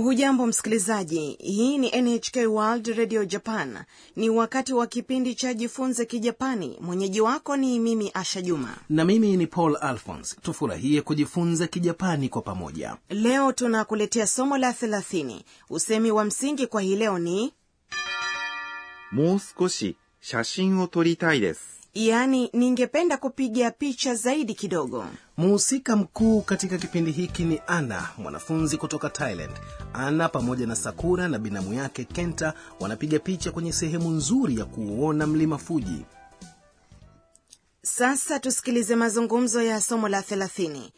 hujambo msikilizaji hii ni nhk world radio japan ni wakati wa kipindi cha jifunze kijapani mwenyeji wako ni mimi asha juma na mimi ni paul alphons tufurahie kujifunza kijapani kwa pamoja leo tunakuletea somo la thelathini usemi wa msingi kwa hii leo ni もう少し写真を撮りたいです。 yaani ningependa kupiga picha zaidi kidogo mhusika mkuu katika kipindi hiki ni ana mwanafunzi kutoka thailand ana pamoja na sakura na binamu yake kenta wanapiga picha kwenye sehemu nzuri ya kuuona mlima fuji sasa tusikilize mazungumzo ya somo la thelathini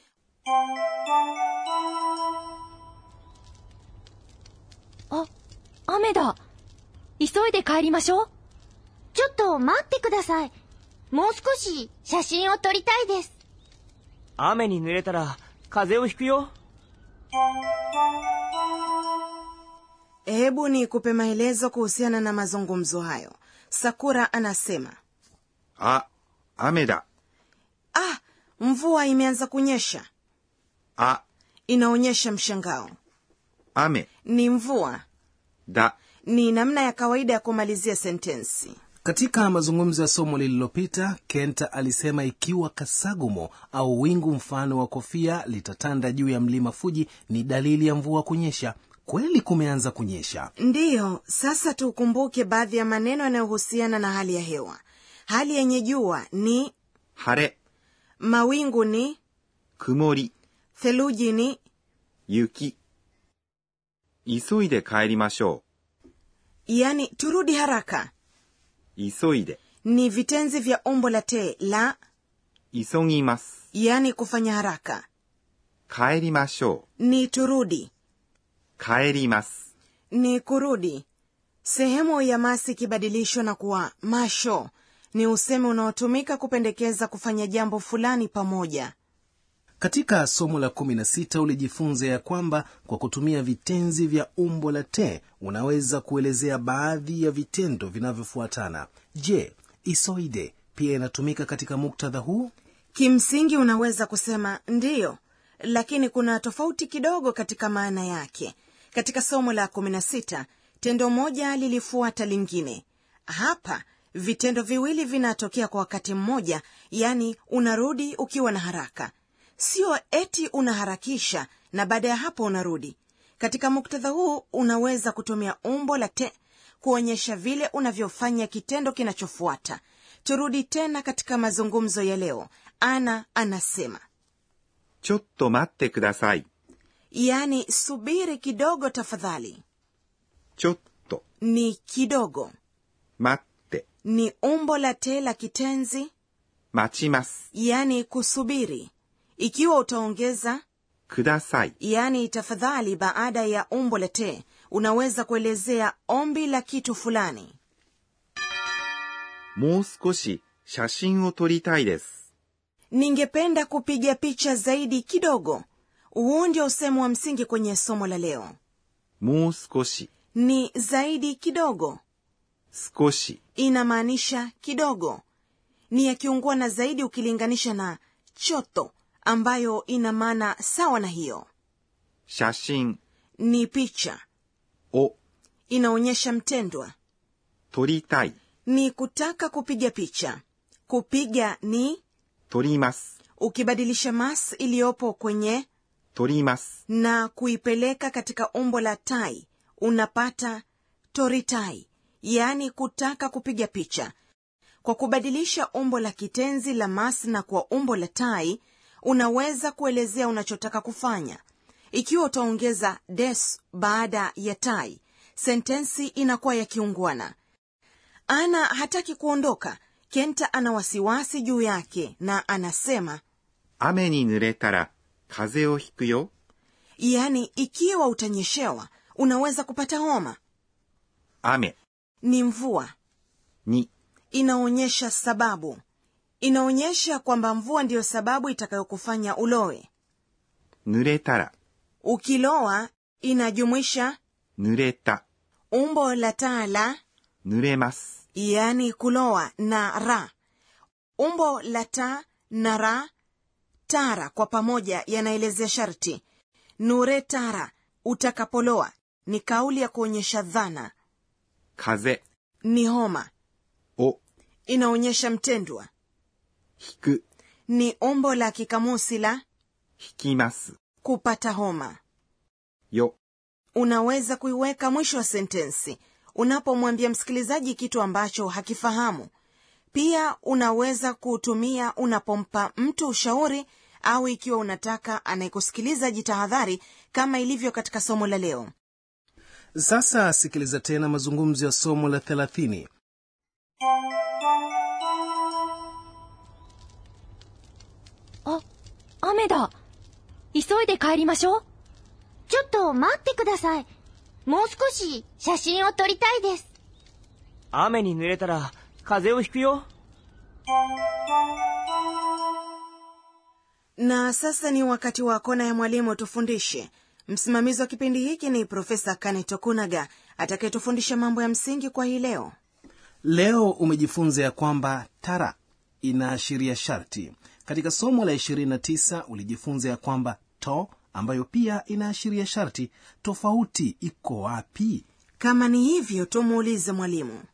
あ、雨だ。急いで帰りましょう。 ちょっと待ってください。もう少し写真を撮りたいです。 雨に濡れたら風邪をひくよ hebu ni kupe maelezo kuhusiana na mazungumzo hayo sakura anasema あ、雨だ。 ah mvua imeanza kunyesha あ、 inaonyesha mshangao 雨 ni mvua だ。 ni namna ya kawaida ya kumalizia sentensi katika mazungumzo ya somo lililopita kenta alisema ikiwa kasagumo au wingu mfano wa kofia litatanda juu ya mlima fuji ni dalili ya mvua kunyesha kweli kumeanza kunyesha ndiyo sasa tukumbuke baadhi ya maneno yanayohusiana na hali ya hewa hali yenye jua ni 晴れ、 mawingu ni 曇り、 theluji ni 雪。急いで帰りましょ yani turudi haraka う。急いで。 ni vitenzi vya umbo la te la 急ぎます。 yani kufanya haraka 帰りましょ ni turudi う。帰ります。 ni kurudi sehemu ya masi ikibadilishwa na kuwa masho ni usemi unaotumika kupendekeza kufanya jambo fulani pamoja katika somo la 16 ulijifunza ya kwamba kwa kutumia vitenzi vya umbo la te unaweza kuelezea baadhi ya vitendo vinavyofuatana je isoide pia inatumika katika muktadha huu kimsingi unaweza kusema ndiyo lakini kuna tofauti kidogo katika maana yake katika somo la 16 tendo moja lilifuata lingine hapa vitendo viwili vinatokea kwa wakati mmoja yani unarudi ukiwa na haraka sio eti unaharakisha na baada ya hapo unarudi katika muktadha huu unaweza kutumia umbo la te kuonyesha vile unavyofanya kitendo kinachofuata turudi tena katika mazungumzo ya leo ana anasema ちょっと待ってください。 yaani subiri kidogo tafadhali ちょっと、 ni kidogo 待って、 ni umbo la te la kitenzi 待ちます。 yaani kusubiri ikiwa utaongeza ください。 yaani tafadhali baada ya umbo la te unaweza kuelezea ombi la kitu fulani もう少し写真を撮りたいです。 ningependa kupiga picha zaidi kidogo huu ndio usemu wa msingi kwenye somo la leo もう少し、 ni zaidi kidogo 少し、 inamaanisha kidogo ni ya kiungwana zaidi ukilinganisha na choto ambayo ina maana sawa na hiyo 写真 ni picha を inaonyesha mtendwa 撮りたい。 ni kutaka kupiga picha kupiga ni 撮ります。 ukibadilisha mas iliyopo kwenye 撮ります。 na kuipeleka katika umbo la tai unapata toritai yaani kutaka kupiga picha kwa kubadilisha umbo la kitenzi la mas na kwa umbo la tai unaweza kuelezea unachotaka kufanya ikiwa utaongeza des baada ya tai sentensi inakuwa ya kiungwana ana hataki kuondoka kenta ana wasiwasi juu yake na anasema 雨に濡れたら風邪をひくよ。 yaani ikiwa utanyeshewa unaweza kupata homa 雨 ni mvua に inaonyesha sababu inaonyesha kwamba mvua ndiyo sababu itakayokufanya ulowe 濡れたら ukiloa inajumuisha 濡れた umbo la taa la 濡れます。 yaani kuloa na ra umbo la ta na ra tara kwa pamoja yanaelezea sharti nure tara utakapoloa ni kauli ya kuonyesha dhana 風 ni homa を inaonyesha mtendwa 引く、 ni umbo la kikamusi la 引きます。 kupata homa よ、 unaweza kuiweka mwisho wa sentensi unapomwambia msikilizaji kitu ambacho hakifahamu pia unaweza kuutumia unapompa mtu ushauri au ikiwa unataka anayekusikiliza jitahadhari kama ilivyo katika somo la leo sasa sikiliza tena mazungumzo ya somo la 30 あ、雨だ。急いで帰りましょう。 ちょっと待ってください。もう少し写真を撮りたいです。 雨に濡れたら風邪をひくよ。 na sasa ni wakati wa kona ya mwalimu tufundishe msimamizi wa kipindi hiki ni profesa kane tokunaga atakayetufundisha mambo ya msingi kwa hii leo leo umejifunza ya kwamba tara inaashiria sharti katika somo la 29 ulijifunza ya kwamba to ambayo pia inaashiria sharti tofauti iko wapi kama ni hivyo tumuulize mwalimu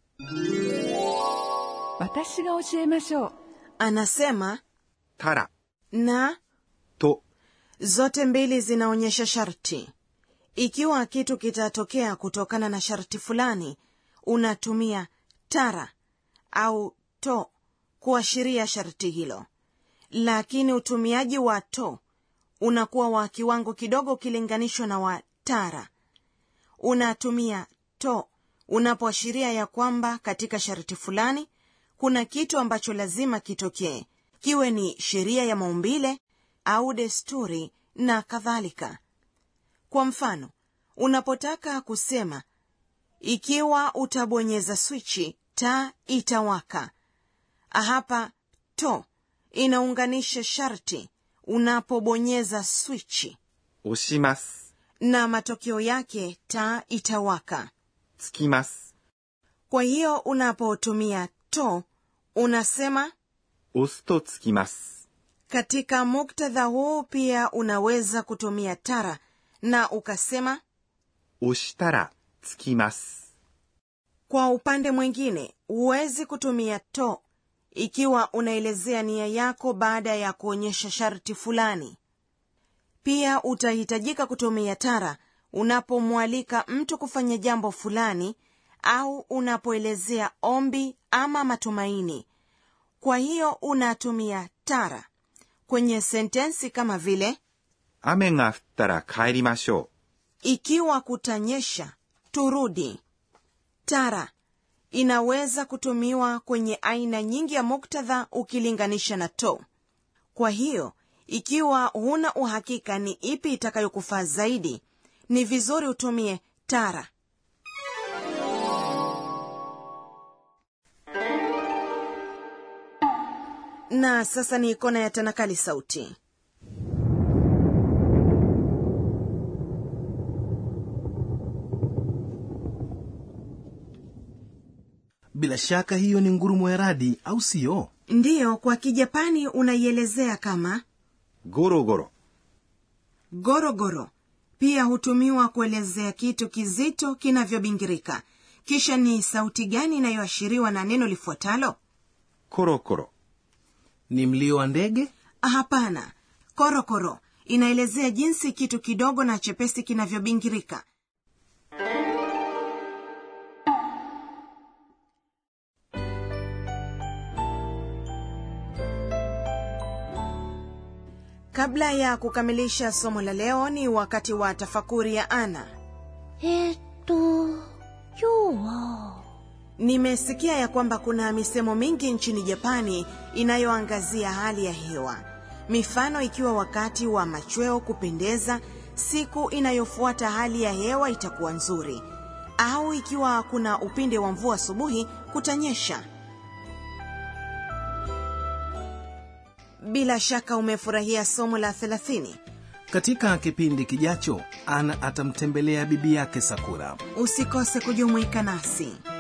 私が教えましょう anasema たら、 na と、 zote mbili zinaonyesha sharti ikiwa kitu kitatokea kutokana na sharti fulani unatumia tara au to kuashiria sharti hilo lakini utumiaji wa to unakuwa wa kiwango kidogo ukilinganishwa na wa tara unatumia to unapoashiria ya kwamba katika sharti fulani kuna kitu ambacho lazima kitokee kiwe ni sheria ya maumbile au desturi na kadhalika kwa mfano unapotaka kusema ikiwa utabonyeza swichi taa itawaka hapa to inaunganisha sharti unapobonyeza swichi 押します。 na matokeo yake taa itawaka つきます。 kwa hiyo unapotumia to unasema 押すとつきます。 katika muktadha huu pia unaweza kutumia tara na ukasema 押したら、つきます。 kwa upande mwingine huwezi kutumia to ikiwa unaelezea nia yako baada ya kuonyesha sharti fulani pia utahitajika kutumia tara unapomwalika mtu kufanya jambo fulani au unapoelezea ombi ama matumaini kwa hiyo unatumia tara kwenye sentensi kama vile 雨が降ったら帰りましょ ikiwa kutanyesha turudi tara inaweza kutumiwa kwenye aina nyingi ya muktadha ukilinganisha na to kwa hiyo ikiwa huna uhakika ni ipi itakayokufaa zaidi ni vizuri utumie tara na sasa ni kona ya tanakali sauti bila shaka hiyo ni ngurumo ya radi au siyo ndiyo kwa kijapani unaielezea kama う。ゴロゴロ、 gorogoro pia hutumiwa kuelezea kitu kizito kinavyobingirika kisha ni sauti gani inayoashiriwa na neno lifuatalo コロコロ、 ni mlio wa ndege hapana korokoro inaelezea jinsi kitu kidogo na chepesi kinavyobingirika kabla ya kukamilisha somo la leo ni wakati wa tafakuri ya ana えーっと、今日は、 nimesikia ya kwamba kuna misemo mingi nchini japani inayoangazia hali ya hewa mifano ikiwa wakati wa machweo kupendeza siku inayofuata hali ya hewa itakuwa nzuri au ikiwa kuna upinde wa mvua asubuhi kutanyesha bila shaka umefurahia somo la 30 katika kipindi kijacho ana atamtembelea bibi yake sakura usikose kujumuika nasi